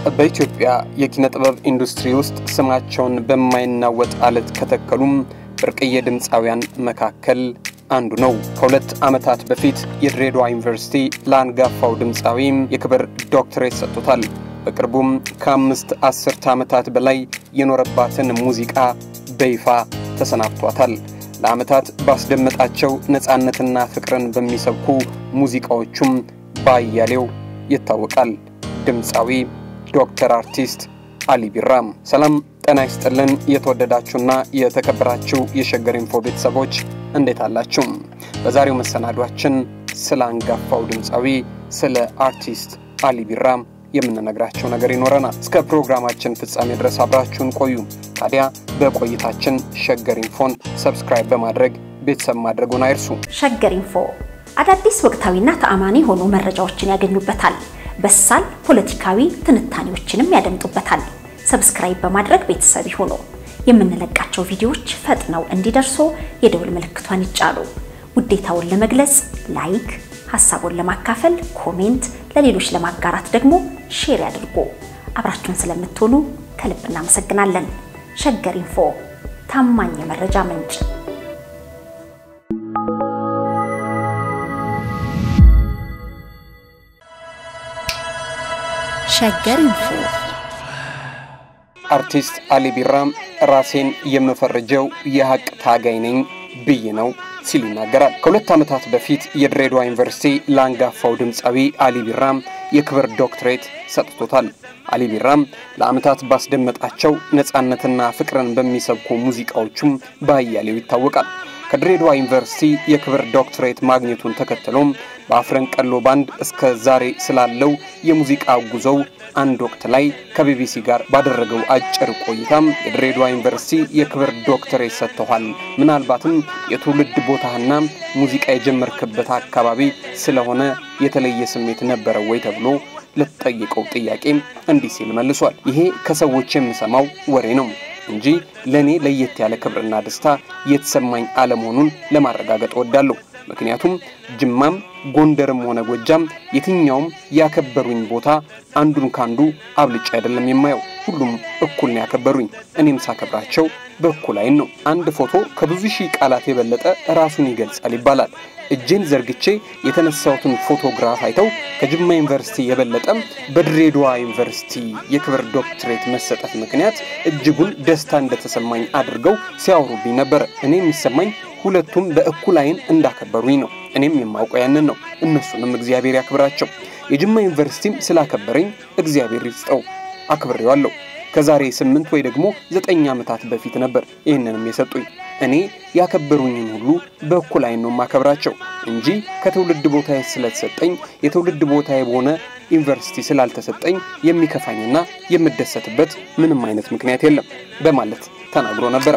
በኢትዮጵያ የኪነ ጥበብ ኢንዱስትሪ ውስጥ ስማቸውን በማይናወጥ አለት ከተከሉም ብርቅዬ ድምፃውያን መካከል አንዱ ነው። ከሁለት ዓመታት በፊት የድሬዳዋ ዩኒቨርሲቲ ለአንጋፋው ድምፃዊም የክብር ዶክትሬት ሰጥቶታል። በቅርቡም ከአምስት አስርተ ዓመታት በላይ የኖረባትን ሙዚቃ በይፋ ተሰናብቷታል። ለዓመታት ባስደመጣቸው ነፃነትና ፍቅርን በሚሰብኩ ሙዚቃዎቹም በአያሌው ይታወቃል። ድምፃዊ ዶክተር አርቲስት አሊ ቢራም። ሰላም ጤና ይስጥልን። የተወደዳችሁና የተከበራችሁ የሸገር ኢንፎ ቤተሰቦች እንዴት አላችሁ? በዛሬው መሰናዷችን ስለ አንጋፋው ድምፃዊ ስለ አርቲስት አሊ ቢራም የምንነግራቸው ነገር ይኖረናል። እስከ ፕሮግራማችን ፍጻሜ ድረስ አብራችሁን ቆዩ። ታዲያ በቆይታችን ሸገር ኢንፎን ሰብስክራይብ በማድረግ ቤተሰብ ማድረጉን አይርሱ። ሸገር ኢንፎ አዳዲስ ወቅታዊና ተአማኒ የሆኑ መረጃዎችን ያገኙበታል። በሳል ፖለቲካዊ ትንታኔዎችንም ያደምጡበታል። ሰብስክራይብ በማድረግ ቤተሰብ ይሁኑ። የምንለቃቸው ቪዲዮዎች ፈጥነው እንዲደርሱ የደውል ምልክቷን ይጫኑ። ውዴታውን ለመግለጽ ላይክ፣ ሀሳቡን ለማካፈል ኮሜንት፣ ለሌሎች ለማጋራት ደግሞ ሼር ያድርጉ። አብራችሁን ስለምትሆኑ ከልብ እናመሰግናለን። ሸገር ኢንፎ ታማኝ የመረጃ ምንጭ። ሸገር ኢንፎ አርቲስት አሊ ቢራም ራሴን የምፈርጀው የሀቅ ታጋይ ነኝ ብዬ ነው ሲል ይናገራል። ከሁለት ዓመታት በፊት የድሬዳዋ ዩኒቨርሲቲ ለአንጋፋው ድምፃዊ አሊ ቢራም የክብር ዶክትሬት ሰጥቶታል። አሊ ቢራም ለዓመታት ባስደመጣቸው ነፃነትና ፍቅርን በሚሰብኩ ሙዚቃዎቹም በአያሌው ይታወቃል። ከድሬዳዋ ዩኒቨርሲቲ የክብር ዶክትሬት ማግኘቱን ተከትሎም በአፍረንቀሎ ባንድ እስከ ዛሬ ስላለው የሙዚቃ ጉዞው አንድ ወቅት ላይ ከቢቢሲ ጋር ባደረገው አጭር ቆይታም የድሬዳዋ ዩኒቨርሲቲ የክብር ዶክትሬት ሰጥተዋል፣ ምናልባትም የትውልድ ቦታህና ሙዚቃ የጀመርክበት አካባቢ ስለሆነ የተለየ ስሜት ነበረው ወይ ተብሎ ለተጠየቀው ጥያቄ እንዲህ ሲል መልሷል። ይሄ ከሰዎች የምሰማው ወሬ ነው እንጂ ለእኔ ለየት ያለ ክብርና ደስታ የተሰማኝ አለመሆኑን ለማረጋገጥ እወዳለሁ። ምክንያቱም ጅማም ጎንደርም ሆነ ጎጃም የትኛውም ያከበሩኝ ቦታ አንዱን ካንዱ አብልጬ አይደለም የማየው። ሁሉም እኩል ነው ያከበሩኝ። እኔም ሳከብራቸው በእኩል አይን ነው። አንድ ፎቶ ከብዙ ሺህ ቃላት የበለጠ ራሱን ይገልጻል ይባላል። እጄን ዘርግቼ የተነሳሁትን ፎቶግራፍ አይተው ከጅማ ዩኒቨርሲቲ የበለጠም በድሬዳዋ ዩኒቨርሲቲ የክብር ዶክትሬት መሰጠት ምክንያት እጅጉን ደስታ እንደተሰማኝ አድርገው ሲያወሩብኝ ነበረ። እኔ የሚሰማኝ ሁለቱም በእኩል አይን እንዳከበሩኝ ነው። እኔም የማውቀው ያንን ነው። እነሱንም እግዚአብሔር ያክብራቸው። የጅማ ዩኒቨርሲቲም ስላከበረኝ እግዚአብሔር ይስጠው፣ አክብሬዋለሁ። ከዛሬ ስምንት ወይ ደግሞ ዘጠኝ ዓመታት በፊት ነበር ይህንንም የሰጡኝ። እኔ ያከበሩኝን ሁሉ በእኩል አይን ነው የማከብራቸው እንጂ ከትውልድ ቦታዬ ስለተሰጠኝ የትውልድ ቦታዬ በሆነ ዩኒቨርሲቲ ስላልተሰጠኝ የሚከፋኝና የምደሰትበት ምንም አይነት ምክንያት የለም በማለት ተናግሮ ነበር።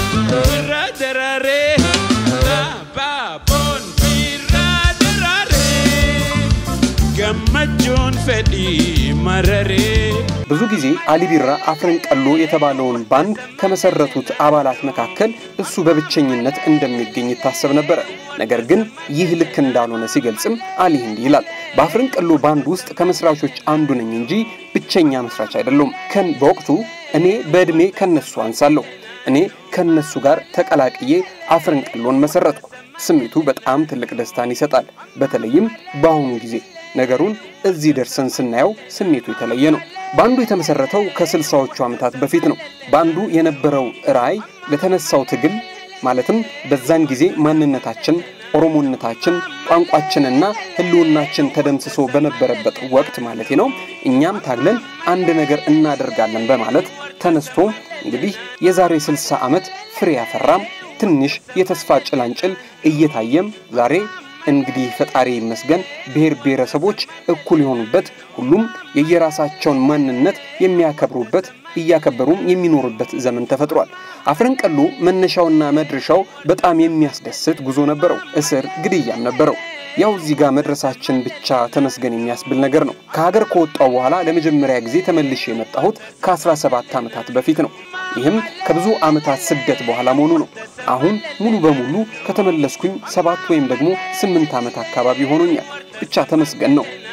ብዙ ጊዜ አሊ ቢራ አፍረንቀሎ የተባለውን ባንድ ከመሰረቱት አባላት መካከል እሱ በብቸኝነት እንደሚገኝ ይታሰብ ነበረ። ነገር ግን ይህ ልክ እንዳልሆነ ሲገልጽም አሊ እንዲህ ይላል። በአፍረንቀሎ ባንድ ውስጥ ከመስራቾች አንዱ ነኝ እንጂ ብቸኛ መስራች አይደለሁም። ከን በወቅቱ እኔ በዕድሜ ከነሱ አንሳለሁ። እኔ ከነሱ ጋር ተቀላቅዬ አፍረንቀሎን መሰረትኩ። ስሜቱ በጣም ትልቅ ደስታን ይሰጣል። በተለይም በአሁኑ ጊዜ ነገሩን እዚህ ደርሰን ስናየው ስሜቱ የተለየ ነው። ባንዱ የተመሰረተው ከስልሳዎቹ ዓመታት በፊት ነው። ባንዱ የነበረው ራዕይ ለተነሳው ትግል ማለትም በዛን ጊዜ ማንነታችን፣ ኦሮሞነታችን፣ ቋንቋችንና ሕልውናችን ተደምስሶ በነበረበት ወቅት ማለት ነው እኛም ታግለን አንድ ነገር እናደርጋለን በማለት ተነስቶ እንግዲህ የዛሬ 60 ዓመት ፍሬ ያፈራም ትንሽ የተስፋ ጭላንጭል እየታየም ዛሬ እንግዲህ ፈጣሪ ይመስገን ብሔር ብሔረሰቦች እኩል የሆኑበት ሁሉም የየራሳቸውን ማንነት የሚያከብሩበት እያከበሩም የሚኖሩበት ዘመን ተፈጥሯል። አፍረንቀሎ መነሻውና መድረሻው በጣም የሚያስደስት ጉዞ ነበረው። እስር፣ ግድያም ነበረው። ያው እዚህ ጋር መድረሳችን ብቻ ተመስገን የሚያስብል ነገር ነው። ከሀገር ከወጣው በኋላ ለመጀመሪያ ጊዜ ተመልሼ የመጣሁት ከ17 ዓመታት በፊት ነው። ይህም ከብዙ ዓመታት ስደት በኋላ መሆኑ ነው። አሁን ሙሉ በሙሉ ከተመለስኩኝ ሰባት ወይም ደግሞ ስምንት ዓመት አካባቢ ሆኖኛል። ብቻ ተመስገን ነው።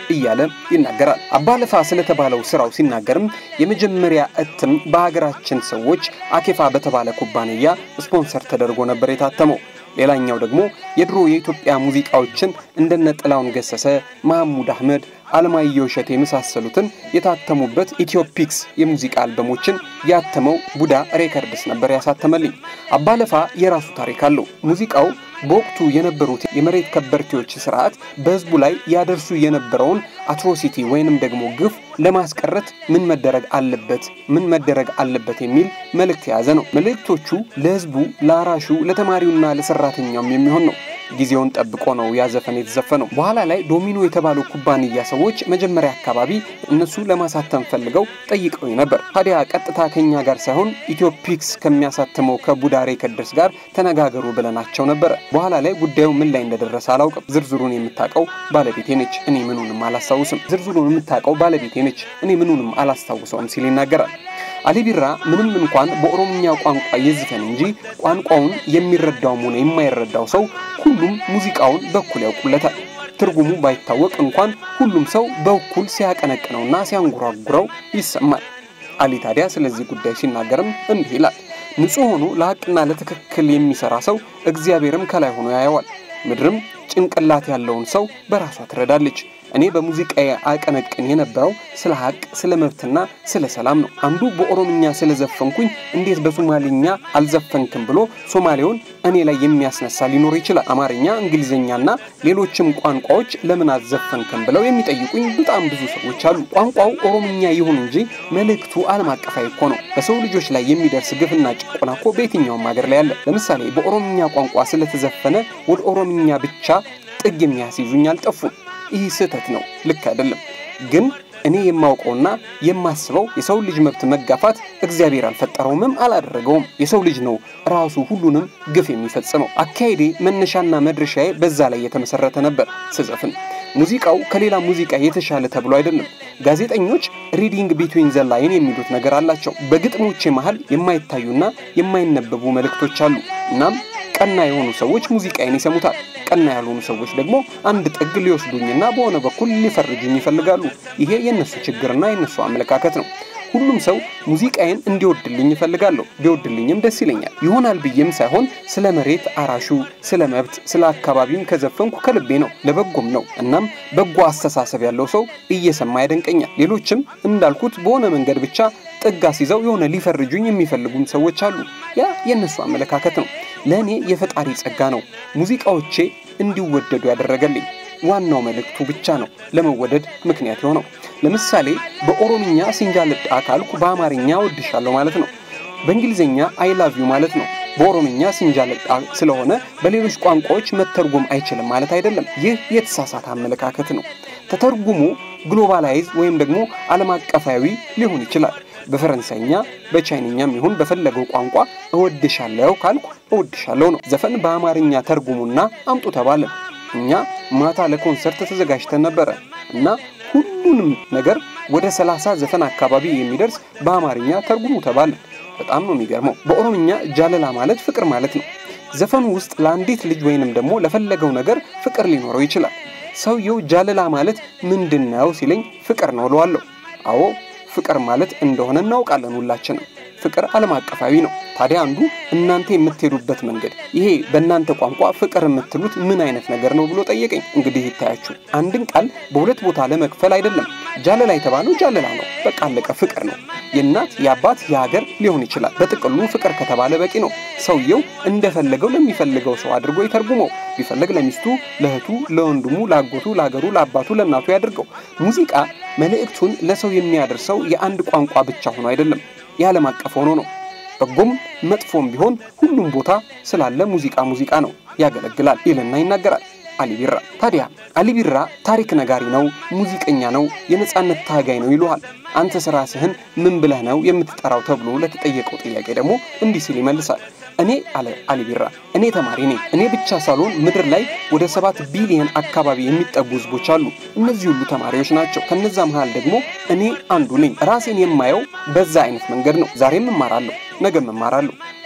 እያለ ይናገራል። አባለፋ ስለተባለው ስራው ሲናገርም የመጀመሪያ እትም በሀገራችን ሰዎች አኬፋ በተባለ ኩባንያ ስፖንሰር ተደርጎ ነበር የታተመው። ሌላኛው ደግሞ የድሮ የኢትዮጵያ ሙዚቃዎችን እንደነ ጥላውን ገሰሰ፣ መሐሙድ አህመድ፣ አለማየሁ እሸቴ የመሳሰሉትን የታተሙበት ኢትዮፒክስ የሙዚቃ አልበሞችን ያተመው ቡዳ ሬከርድስ ነበር ያሳተመልኝ። አባለፋ የራሱ ታሪክ አለው። ሙዚቃው በወቅቱ የነበሩት የመሬት ከበርቴዎች ስርዓት በህዝቡ ላይ ያደርሱ የነበረውን አትሮሲቲ ወይንም ደግሞ ግፍ ለማስቀረት ምን መደረግ አለበት ምን መደረግ አለበት የሚል መልእክት የያዘ ነው። መልእክቶቹ ለህዝቡ፣ ለአራሹ፣ ለተማሪውና ለሰራተኛውም የሚሆን ነው። ጊዜውን ጠብቆ ነው ያዘፈን የተዘፈነው። በኋላ ላይ ዶሚኖ የተባሉ ኩባንያ ሰዎች መጀመሪያ አካባቢ እነሱ ለማሳተም ፈልገው ጠይቀው ነበር። ታዲያ ቀጥታ ከኛ ጋር ሳይሆን ኢትዮፒክስ ከሚያሳትመው ከቡዳ ሬከርድስ ጋር ተነጋገሩ ብለናቸው ነበረ። በኋላ ላይ ጉዳዩ ምን ላይ እንደደረሰ አላውቅም። ዝርዝሩን የምታውቀው ባለቤቴ ነች፣ እኔ ምኑንም አላስታውስም። ዝርዝሩን የምታውቀው ባለቤቴ ነች፣ እኔ ምኑንም አላስታውሰውም ሲል ይናገራል። አሊ ቢራ ምንም እንኳን በኦሮምኛ ቋንቋ ይዝፈን እንጂ ቋንቋውን የሚረዳውም ሆነ የማይረዳው ሰው ሁሉም ሙዚቃውን በኩል ያውቁለታል። ትርጉሙ ባይታወቅ እንኳን ሁሉም ሰው በኩል ሲያቀነቅነውና ሲያንጎራጉረው ይሰማል። አሊ ታዲያ ስለዚህ ጉዳይ ሲናገርም እንዲህ ይላል። ንጹሕ ሆኖ ለሐቅና ለትክክል የሚሰራ ሰው እግዚአብሔርም ከላይ ሆኖ ያየዋል። ምድርም ጭንቅላት ያለውን ሰው በራሷ ትረዳለች። እኔ በሙዚቃዬ አቀነቅን የነበረው ስለ ሀቅ፣ ስለ መብትና ስለ ሰላም ነው። አንዱ በኦሮምኛ ስለዘፈንኩኝ እንዴት በሶማሊኛ አልዘፈንክም ብሎ ሶማሌውን እኔ ላይ የሚያስነሳ ሊኖር ይችላል። አማርኛ፣ እንግሊዝኛና ሌሎችም ቋንቋዎች ለምን አልዘፈንክም ብለው የሚጠይቁኝ በጣም ብዙ ሰዎች አሉ። ቋንቋው ኦሮምኛ ይሁን እንጂ መልእክቱ ዓለም አቀፋዊ እኮ ነው። በሰው ልጆች ላይ የሚደርስ ግፍና ጭቆና እኮ በየትኛውም ሀገር ላይ አለ። ለምሳሌ በኦሮምኛ ቋንቋ ስለተዘፈነ ወደ ኦሮምኛ ብቻ ጥግ የሚያስይዙኝ አልጠፉም። ይህ ስህተት ነው፣ ልክ አይደለም። ግን እኔ የማውቀውና የማስበው የሰው ልጅ መብት መጋፋት እግዚአብሔር አልፈጠረውምም አላደረገውም። የሰው ልጅ ነው ራሱ ሁሉንም ግፍ የሚፈጽመው። አካሄዴ መነሻና መድረሻዬ በዛ ላይ የተመሰረተ ነበር ስዘፍን። ሙዚቃው ከሌላ ሙዚቃ የተሻለ ተብሎ አይደለም። ጋዜጠኞች ሪዲንግ ቢትዊን ዘ ላይን የሚሉት ነገር አላቸው። በግጥሞቼ መሃል የማይታዩና የማይነበቡ መልእክቶች አሉ። እናም ቀና የሆኑ ሰዎች ሙዚቃዬን ይሰሙታል። ቀና ያልሆኑ ሰዎች ደግሞ አንድ ጥግ ሊወስዱኝና በሆነ በኩል ሊፈርጁኝ ይፈልጋሉ። ይሄ የእነሱ ችግርና የእነሱ አመለካከት ነው። ሁሉም ሰው ሙዚቃዬን እንዲወድልኝ ይፈልጋለሁ። ቢወድልኝም ደስ ይለኛል። ይሆናል ብዬም ሳይሆን ስለ መሬት አራሹ፣ ስለ መብት፣ ስለ አካባቢም ከዘፈንኩ ከልቤ ነው፣ ለበጎም ነው። እናም በጎ አስተሳሰብ ያለው ሰው እየሰማ ያደንቀኛል። ሌሎችም እንዳልኩት በሆነ መንገድ ብቻ ጥግ አስይዘው የሆነ ሊፈርጁኝ የሚፈልጉም ሰዎች አሉ። ያ የእነሱ አመለካከት ነው። ለእኔ የፈጣሪ ጸጋ ነው ሙዚቃዎቼ እንዲወደዱ ያደረገልኝ። ዋናው መልእክቱ ብቻ ነው ለመወደድ ምክንያት የሆነው። ለምሳሌ በኦሮምኛ ሲንጃልዳ ካልኩ በአማርኛ ወድሻለሁ ማለት ነው። በእንግሊዝኛ አይ ላቭ ዩ ማለት ነው። በኦሮምኛ ሲንጃልዳ ስለሆነ በሌሎች ቋንቋዎች መተርጎም አይችልም ማለት አይደለም። ይህ የተሳሳተ አመለካከት ነው። ተተርጉሞ ግሎባላይዝ ወይም ደግሞ ዓለም አቀፋዊ ሊሆን ይችላል። በፈረንሳይኛ በቻይንኛም ይሁን በፈለገው ቋንቋ እወድሻለሁ ካልኩ እወድሻለሁ ነው። ዘፈን በአማርኛ ተርጉሙና አምጡ ተባለ። እኛ ማታ ለኮንሰርት ተዘጋጅተን ነበረ እና ሁሉንም ነገር ወደ ሰላሳ ዘፈን አካባቢ የሚደርስ በአማርኛ ተርጉሙ ተባለ። በጣም ነው የሚገርመው። በኦሮምኛ ጃለላ ማለት ፍቅር ማለት ነው። ዘፈኑ ውስጥ ለአንዲት ልጅ ወይንም ደግሞ ለፈለገው ነገር ፍቅር ሊኖረው ይችላል። ሰውየው ጃለላ ማለት ምንድን ነው ሲለኝ ፍቅር ነው እለዋለሁ። አዎ ፍቅር ማለት እንደሆነ እናውቃለን ሁላችንም። ፍቅር ዓለም አቀፋዊ ነው። ታዲያ አንዱ እናንተ የምትሄዱበት መንገድ ይሄ በእናንተ ቋንቋ ፍቅር የምትሉት ምን አይነት ነገር ነው ብሎ ጠየቀኝ። እንግዲህ ይታያችሁ አንድን ቃል በሁለት ቦታ ለመክፈል አይደለም። ጃለላ የተባለው ጃለላ ነው፣ በቃ አለቀ። ፍቅር ነው። የእናት የአባት የሀገር ሊሆን ይችላል። በጥቅሉ ፍቅር ከተባለ በቂ ነው። ሰውየው እንደፈለገው ለሚፈልገው ሰው አድርጎ ይተርጉመው። ቢፈልግ ለሚስቱ፣ ለእህቱ፣ ለወንድሙ፣ ለአጎቱ፣ ለሀገሩ፣ ለአባቱ፣ ለእናቱ ያድርገው። ሙዚቃ መልእክቱን ለሰው የሚያደርሰው የአንድ ቋንቋ ብቻ ሆኖ አይደለም፣ የዓለም አቀፍ ሆኖ ነው። በጎም መጥፎም ቢሆን ሁሉም ቦታ ስላለ ሙዚቃ ሙዚቃ ነው፣ ያገለግላል ይልና ይናገራል አሊ ቢራ። ታዲያ አሊ ቢራ ታሪክ ነጋሪ ነው፣ ሙዚቀኛ ነው፣ የነጻነት ታጋይ ነው ይሉሃል። አንተ ራስህን ምን ብለህ ነው የምትጠራው ተብሎ ለተጠየቀው ጥያቄ ደግሞ እንዲህ ሲል ይመልሳል። እኔ አለ አሊ ቢራ፣ እኔ ተማሪ ነኝ። እኔ ብቻ ሳልሆን ምድር ላይ ወደ ሰባት ቢሊየን አካባቢ የሚጠጉ ህዝቦች አሉ። እነዚህ ሁሉ ተማሪዎች ናቸው። ከነዛ መሃል ደግሞ እኔ አንዱ ነኝ። ራሴን የማየው በዛ አይነት መንገድ ነው። ዛሬም እማራለሁ፣ ነገም እማራለሁ።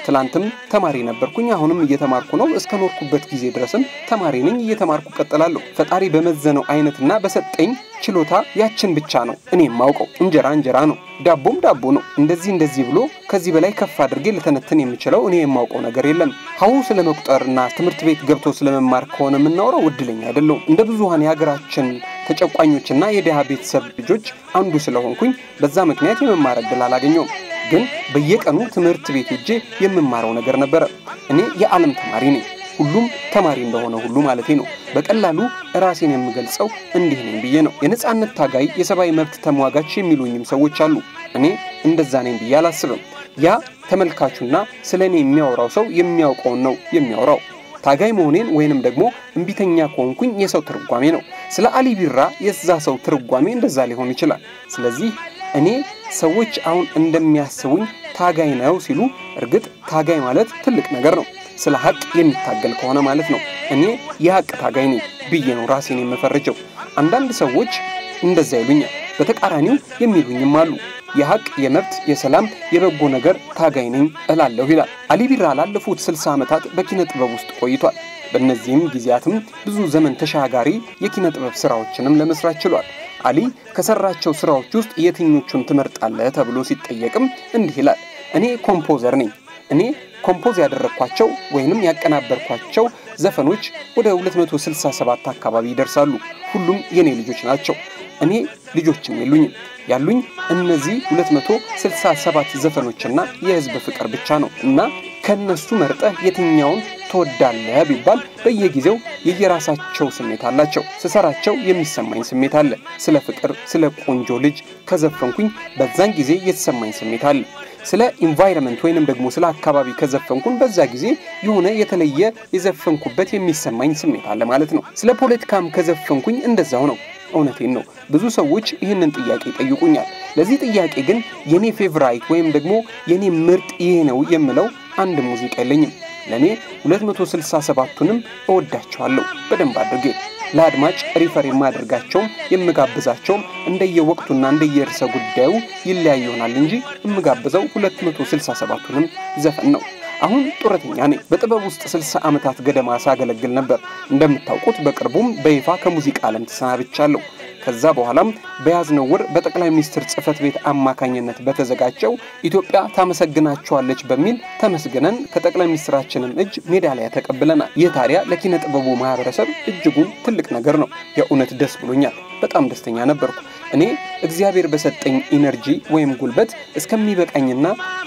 ትላንትም ተማሪ ነበርኩኝ፣ አሁንም እየተማርኩ ነው። እስከ ኖርኩበት ጊዜ ድረስም ተማሪ ነኝ፣ እየተማርኩ ቀጥላለሁ። ፈጣሪ በመዘነው አይነትና በሰጠኝ ችሎታ ያችን ብቻ ነው እኔ የማውቀው። እንጀራ እንጀራ ነው፣ ዳቦም ዳቦ ነው። እንደዚህ እንደዚህ ብሎ ከዚህ በላይ ከፍ አድርጌ ልተነትን የምችለው እኔ የማውቀው ነገር የለም። ሀሁ ስለ መቁጠርና ትምህርት ቤት ገብቶ ስለመማር ከሆነ የምናወራው እድለኛ አይደለሁም። እንደ ብዙሀን የሀገራችን ተጨቋኞችና የድሃ ቤተሰብ ልጆች አንዱ ስለሆንኩኝ በዛ ምክንያት የመማር እድል አላገኘውም። ግን በየቀኑ ትምህርት ቤት ሄጄ የምማረው ነገር ነበረ። እኔ የዓለም ተማሪ ነኝ። ሁሉም ተማሪ እንደሆነ ሁሉ ማለቴ ነው። በቀላሉ ራሴን የምገልጸው እንዲህ ነኝ ብዬ ነው። የነጻነት ታጋይ፣ የሰብአዊ መብት ተሟጋች የሚሉኝም ሰዎች አሉ። እኔ እንደዛ ነኝ ብዬ አላስብም። ያ ተመልካቹና ስለ እኔ የሚያወራው ሰው የሚያውቀውን ነው የሚያወራው። ታጋይ መሆኔን ወይንም ደግሞ እምቢተኛ ከሆንኩኝ የሰው ትርጓሜ ነው። ስለ አሊ ቢራ የዛ ሰው ትርጓሜ እንደዛ ሊሆን ይችላል። ስለዚህ እኔ ሰዎች አሁን እንደሚያስቡኝ ታጋይ ነው ሲሉ፣ እርግጥ ታጋይ ማለት ትልቅ ነገር ነው። ስለ ሀቅ የሚታገል ከሆነ ማለት ነው። እኔ የሀቅ ታጋይ ነኝ ብዬ ነው ራሴን የምፈርጀው። አንዳንድ ሰዎች እንደዛ ይሉኛል። በተቃራኒው የሚሉኝም አሉ። የሀቅ፣ የመብት፣ የሰላም፣ የበጎ ነገር ታጋይ ነኝ እላለሁ ይላል አሊ ቢራ። ላለፉት ስልሳ ዓመታት በኪነ ጥበብ ውስጥ ቆይቷል። በእነዚህም ጊዜያትም ብዙ ዘመን ተሻጋሪ የኪነ ጥበብ ስራዎችንም ለመስራት ችሏል። አሊ ከሰራቸው ስራዎች ውስጥ የትኞቹን ትመርጣለህ ተብሎ ሲጠየቅም እንዲህ ይላል። እኔ ኮምፖዘር ነኝ። እኔ ኮምፖዝ ያደረግኳቸው ወይንም ያቀናበርኳቸው ዘፈኖች ወደ 267 አካባቢ ይደርሳሉ። ሁሉም የኔ ልጆች ናቸው። እኔ ልጆችም የሉኝም። ያሉኝ እነዚህ 267 ዘፈኖችና የህዝብ ፍቅር ብቻ ነው እና ከነሱ መርጠህ የትኛውን ትወዳለህ ቢባል በየጊዜው የየራሳቸው ስሜት አላቸው። ስሰራቸው የሚሰማኝ ስሜት አለ። ስለ ፍቅር፣ ስለ ቆንጆ ልጅ ከዘፈንኩኝ በዛን ጊዜ የተሰማኝ ስሜት አለ። ስለ ኢንቫይረመንት ወይንም ደግሞ ስለ አካባቢ ከዘፈንኩን በዛ ጊዜ የሆነ የተለየ የዘፈንኩበት የሚሰማኝ ስሜት አለ ማለት ነው። ስለ ፖለቲካም ከዘፈንኩኝ እንደዛው ነው። እውነቴን ነው። ብዙ ሰዎች ይህንን ጥያቄ ይጠይቁኛል። ለዚህ ጥያቄ ግን የኔ ፌቨራይት ወይም ደግሞ የኔ ምርጥ ይሄ ነው የምለው አንድ ሙዚቃ የለኝም። ለእኔ 267ቱንም እወዳቸዋለሁ በደንብ አድርጌ። ለአድማጭ ሪፈር የማደርጋቸውም የምጋብዛቸውም እንደየወቅቱና እንደየርዕሰ ጉዳዩ ይለያይ ይሆናል እንጂ የምጋብዘው 267ቱንም ዘፈን ነው። አሁን ጡረተኛ ነኝ። በጥበብ ውስጥ 60 ዓመታት ገደማ ሳገለግል ነበር። እንደምታውቁት በቅርቡም በይፋ ከሙዚቃ ዓለም ተሰናብቻለሁ። ከዛ በኋላም በያዝነው ወር በጠቅላይ ሚኒስትር ጽህፈት ቤት አማካኝነት በተዘጋጀው ኢትዮጵያ ታመሰግናቸዋለች በሚል ተመስግነን ከጠቅላይ ሚኒስትራችንም እጅ ሜዳሊያ ተቀብለናል። ይህ ታዲያ ለኪነ ጥበቡ ማህበረሰብ እጅጉን ትልቅ ነገር ነው። የእውነት ደስ ብሎኛል። በጣም ደስተኛ ነበርኩ። እኔ እግዚአብሔር በሰጠኝ ኢነርጂ ወይም ጉልበት እስከሚበቃኝና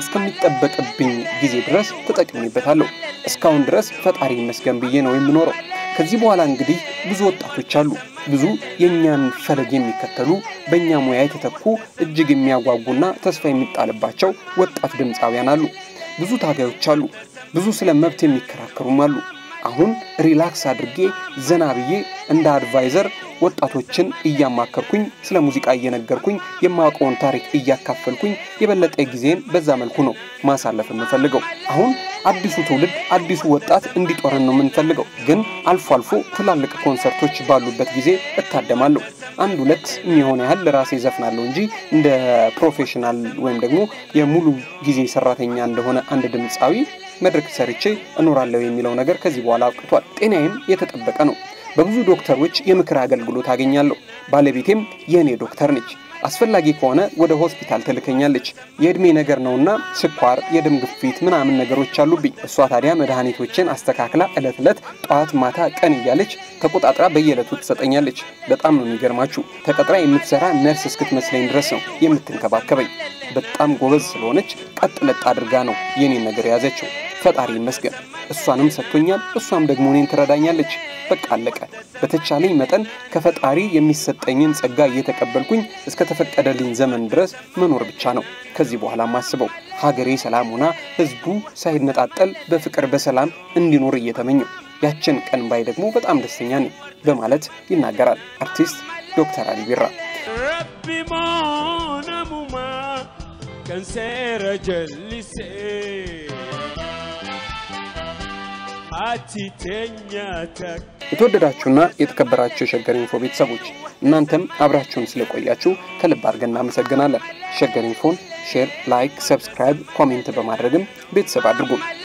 እስከሚጠበቅብኝ ጊዜ ድረስ ተጠቅሜበታለሁ። እስካሁን ድረስ ፈጣሪ ይመስገን ብዬ ነው የምኖረው። ከዚህ በኋላ እንግዲህ ብዙ ወጣቶች አሉ። ብዙ የእኛን ፈለግ የሚከተሉ በእኛ ሙያ የተተኩ እጅግ የሚያጓጉና ተስፋ የሚጣልባቸው ወጣት ድምፃውያን አሉ። ብዙ ታጋዮች አሉ። ብዙ ስለ መብት የሚከራከሩም አሉ። አሁን ሪላክስ አድርጌ ዘና ብዬ እንደ አድቫይዘር ወጣቶችን እያማከርኩኝ ስለ ሙዚቃ እየነገርኩኝ የማውቀውን ታሪክ እያካፈልኩኝ የበለጠ ጊዜን በዛ መልኩ ነው ማሳለፍ የምፈልገው። አሁን አዲሱ ትውልድ አዲሱ ወጣት እንዲጦረን ነው የምንፈልገው። ግን አልፎ አልፎ ትላልቅ ኮንሰርቶች ባሉበት ጊዜ እታደማለሁ። አንድ ሁለት የሚሆን ያህል ለራሴ ዘፍናለሁ እንጂ እንደ ፕሮፌሽናል ወይም ደግሞ የሙሉ ጊዜ ሰራተኛ እንደሆነ አንድ ድምፃዊ መድረክ ሰርቼ እኖራለሁ የሚለው ነገር ከዚህ በኋላ አብቅቷል። ጤናዬም የተጠበቀ ነው። በብዙ ዶክተሮች የምክር አገልግሎት አገኛለሁ። ባለቤቴም የእኔ ዶክተር ነች። አስፈላጊ ከሆነ ወደ ሆስፒታል ትልከኛለች። የእድሜ ነገር ነውና ስኳር፣ የደም ግፊት ምናምን ነገሮች አሉብኝ። እሷ ታዲያ መድኃኒቶችን አስተካክላ ዕለት ዕለት ጠዋት፣ ማታ፣ ቀን እያለች ተቆጣጥራ በየዕለቱ ትሰጠኛለች። በጣም ነው የሚገርማችሁ። ተቀጥራ የምትሰራ ነርስ እስክትመስለኝ ድረስ ነው የምትንከባከበኝ። በጣም ጎበዝ ስለሆነች ቀጥ ለጥ አድርጋ ነው የኔን ነገር የያዘችው። ፈጣሪ ይመስገን። እሷንም ሰጥቶኛል፣ እሷም ደግሞ እኔን ትረዳኛለች። በቃ አለቀ። በተቻለኝ መጠን ከፈጣሪ የሚሰጠኝን ጸጋ እየተቀበልኩኝ እስከ ተፈቀደልኝ ዘመን ድረስ መኖር ብቻ ነው ከዚህ በኋላ ማስበው። ሀገሬ ሰላም ሆና ህዝቡ ሳይነጣጠል በፍቅር በሰላም እንዲኖር እየተመኘው ያችን ቀን ባይ ደግሞ በጣም ደስተኛ ነኝ በማለት ይናገራል አርቲስት ዶክተር አሊ ቢራ። Rabbi moonamuma kan seera jallisee ati teenya takka የተወደዳችሁና የተከበራችሁ የሸገር ኢንፎ ቤተሰቦች እናንተም አብራችሁን ስለቆያችሁ ከልብ አድርገን እናመሰግናለን። ሸገር ኢንፎን ሼር፣ ላይክ፣ ሰብስክራይብ፣ ኮሜንት በማድረግም ቤተሰብ አድርጉ።